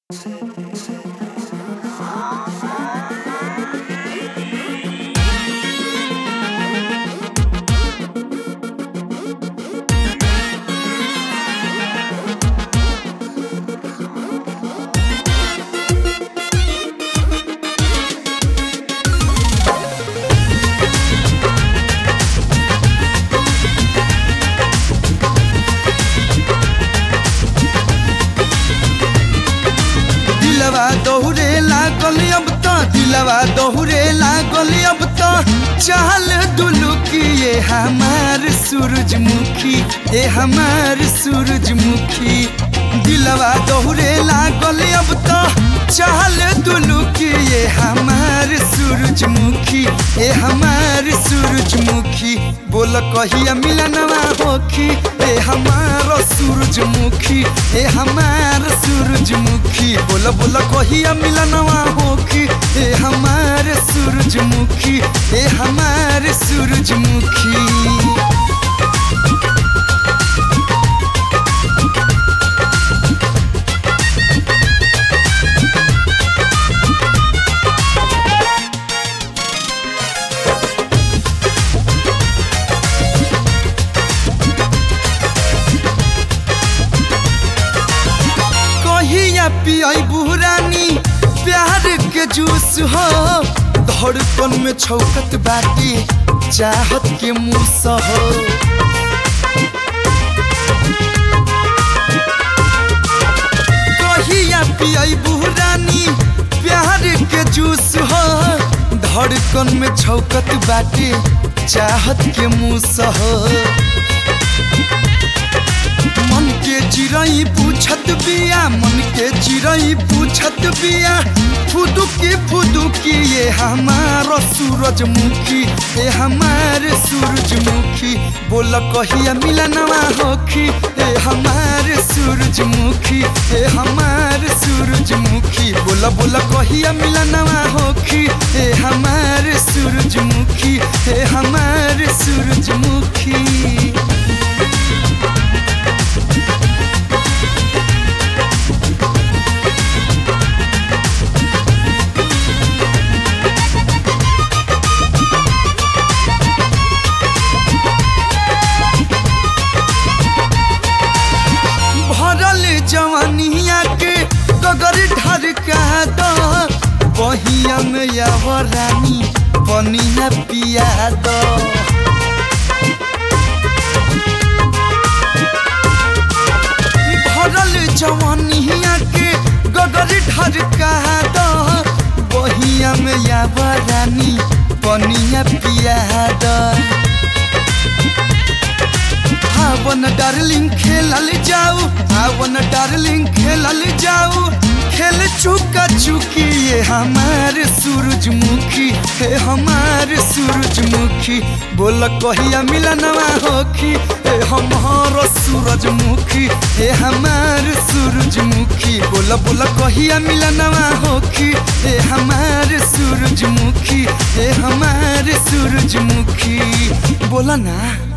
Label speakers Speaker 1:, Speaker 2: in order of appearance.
Speaker 1: दिलवा दोहरे लागल अब तो दिलवा दोहरे लागल अब तो चाल दुलुकी ये हमार सूरजमुखी ए हमार सूरजमुखी दिलवा दोहरे लागल अब तो चाल दुलुकी ये हमार सूरजमुखी ए हमार सूरजमुखी बोल कहिया मिलनवा होखी ए हमार सूरजमुखी ए हमार सूरजमुखी बोल बोल कहिया मिलनवा होखी ए हमार सूरजमुखी ए हमार सूरजमुखी कहिया पियाई बुरानी प्यार के जूस हो धड़कन में छौकत बाटी चाहत के मूस हो कहिया पियाई बुरानी प्यार के जूस हो धड़कन में छौकत बाटी चाहत के मूस हो मन के चिड़ई पूछत बिया मन के चिड़ई पूछत बिया फुदुकी फुदुकी ये हमार सूरजमुखी ए हमार सूरजमुखी बोल कहिया मिलनवा होखी ए हमार सूरजमुखी ए हमार सूरजमुखी बोल बोल कहिया मिलनवा होखी ए हमार सूरजमुखी ए हमार सूरजमुखी भरल जवानिया के गगर ढरका दो बहिया में रानी बनिया पिया दो भरल जवानिया के गगर ढरका दो बहिया में रानी बनिया पिया दो आवन डार्लिंग खेलल जाऊ आवन डार्लिंग खेलल जाऊ खेल चुका चुकी ये हमार सूरजमुखी हे हमार सूरजमुखी बोल कहिया मिलनवा होखी हे हमार सूरजमुखी हे हमार सूरजमुखी बोल बोल कहिया मिलनवा होखी हे हमार सूरजमुखी हे हमार सूरजमुखी बोला ना